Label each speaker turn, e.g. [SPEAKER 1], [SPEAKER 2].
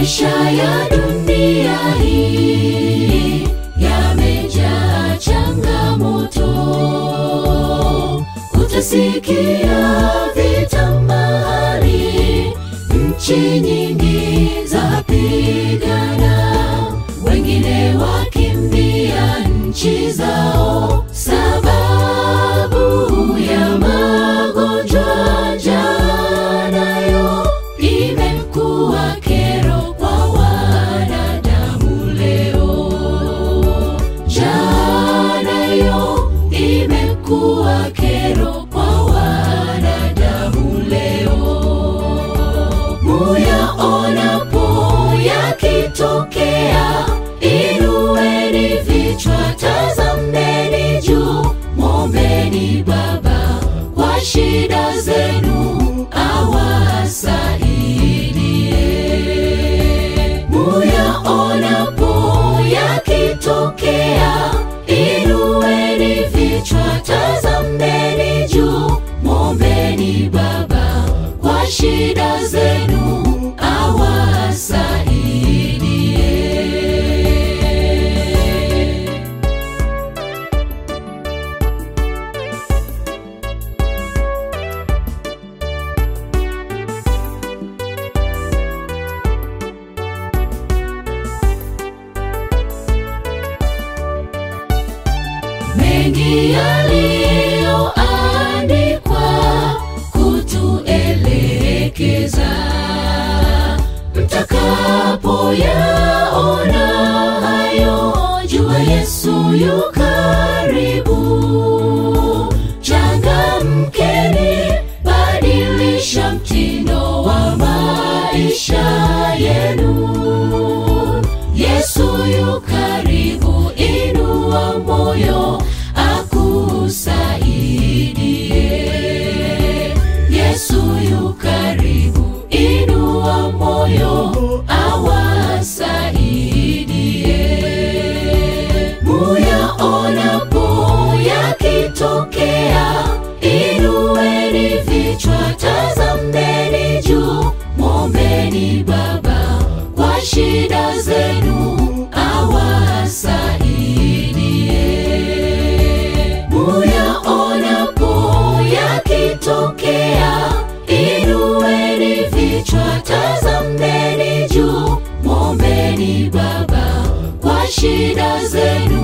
[SPEAKER 1] Maisha ya dunia hii yamejaa changamoto, utasikia vita mahali, nchi nyingi zapigana, wengine wakimbia nchi zao sababu ya magonjwa. Njaa nayo imekuwa kero kwa wanadamu leo. Njaa nayo imekuwa kero kwa wanadamu leo. Muyaonapo yakitokea, inueni vichwa, tazameni juu, mwombeni Baba kwa shida zenu awasaidie. Muyaonapo yakitokea, inueni vichwa, tazameni juu, mwombeni Baba kwa shida zenu awasaidie. mengi yaliyoandikwa kutuelekeza mtakapoyaona hayo jua yesu yu karibu changamkeni badilisha mtindo wa maisha yenu yesu yu karibu inua moyo akusaidie yesu yu karibu inua moyo awasaidie muyaonapo yakitokea inueni vichwa tazameni juu mwombeni baba kwa shida zenu awasaidie muyaonapo yakitokea inueni vichwa tazameni juu mwombeni baba kwa shida zenu